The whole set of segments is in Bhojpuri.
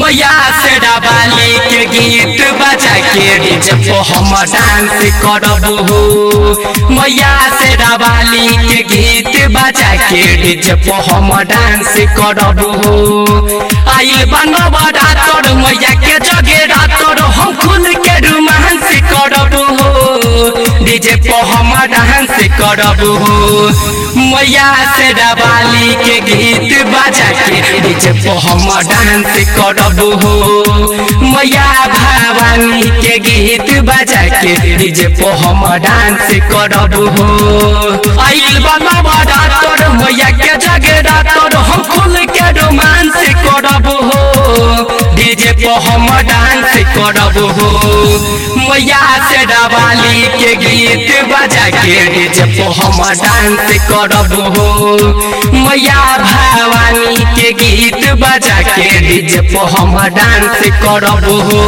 मैया से डबाली के गीत बजा के डीजे पे हम डांस करब हो मैया से डबाली के गीत बजा के डीजे पे हम डांस करब हो आइल बनब रातर मैया के जगे रातर हम खुल के रोमांस करब हो डीजे पे हम डांस करब हो मैया से डबाली के गीत बजा के डीजे पे हम डांस करब हो मैया भवानी के गीत बजा के डीजे पे हम डांस करब हो आइल बनब रातर मैया के जगे रातर हम खुल के रोमांस करब हो डीजे पे हम डांस करब हो मैया से डबाली के गीत बजा के डीजे पे हम डांस करब हो मैया भवानी के गीत बजा के डीजे पे हम डांस करब हो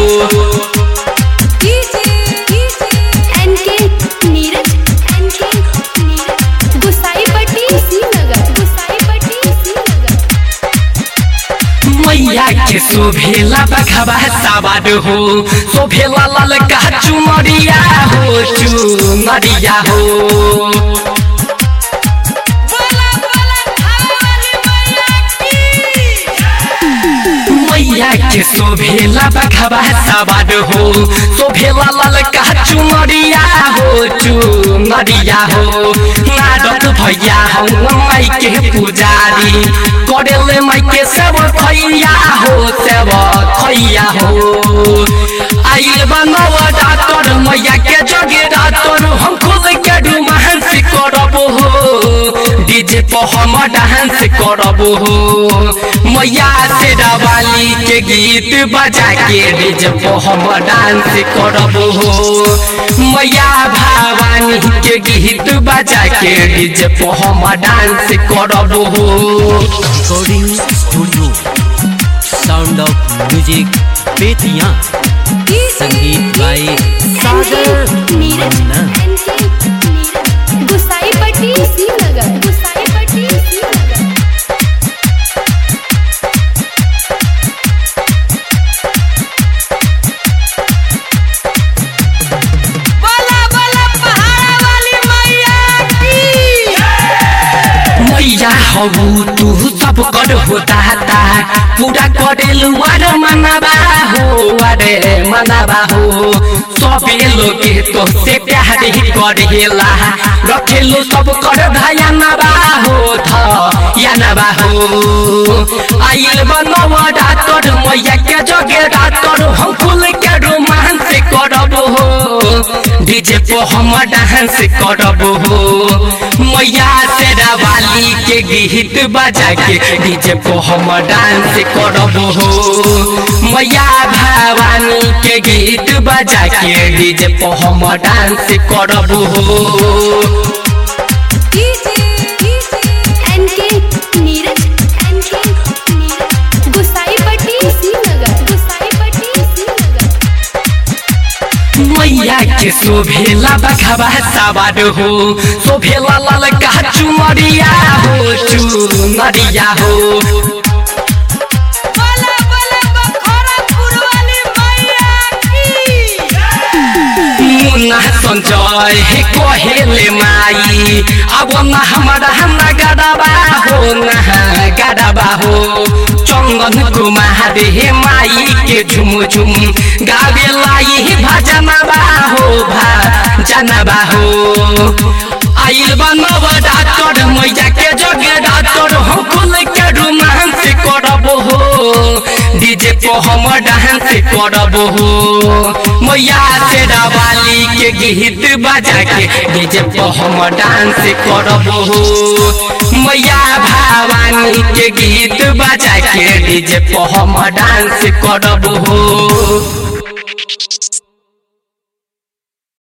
एनके नीरज एनके नीरज गुसाईपट्टी श्रीनगर गुसाईपट्टी श्रीनगर मैया के शोभेला बखबा सवार हो शोभेला ललका चुनरिया हो चुनरिया हो मैया के शोभेला बखबा सवार हो शोभेला ललका चुनरिया हो चुनरिया हो नारद भैया हो माई के पुजारी करेले माई के सब खैया हो सब खैया हो आइल बनव डाक्टर मैया के जगे डाक्टर हम खुद के रोमांस करब हो डीजे पे हम डांस करब हो मैया से डबाली के गीत बजा के डीजे पे हम डांस करब हो मैया भवानी के गीत बजा के डीजे पे हम डांस करब हो recording studio sound of music Bettiah संगीत बाई सागर नीरज मन्ना एनके नीरज गुसाईपट्टी श्रीनगर गुसाईपट्टी श्रीनगर मैया हबू तू सब कर हो दाता पूरा करेलु अरे मनाबा हो अरे मनाबा हो सबे लोगे तो से प्यार ही करेला रखेलु सब कर धयानबा हो थ यानबा हो आइल बनव डाक्टर मैया के जगे डाक्टर हम खुल के रोमांस करब हो डीजे पे हम डांस करब हो मैया से वाली के गीत बजा के डीजे पे हम डांस करब हो मैया भवानी के गीत बजा के डीजे पे हम डांस करब हो एनके नीरज एनके नीरज गुसाईपट्टी श्रीनगर गुसाईपट्टी श्रीनगर मैया के शोभेला बखबा सवार हो शोभेला ललका चुनरिया हो चुनरिया हो मुन्ना संजय हे कहेले माई अब न हमारा हमरा गडबा हो न गडबा हो चंदन कुमार हे माई के झुम झुम गावे लाई भजनबा हो भजनबा हो आइल बनब डाक्टर मैया के जगे डाक्टर हम खुल के रोमांस करब हो डीजे पे हम डांस करब हो मैया से वाली के गीत बजा के डीजे पे हम डांस करब हो मैया भवानी के गीत बजा के डीजे पे हम डांस करब हो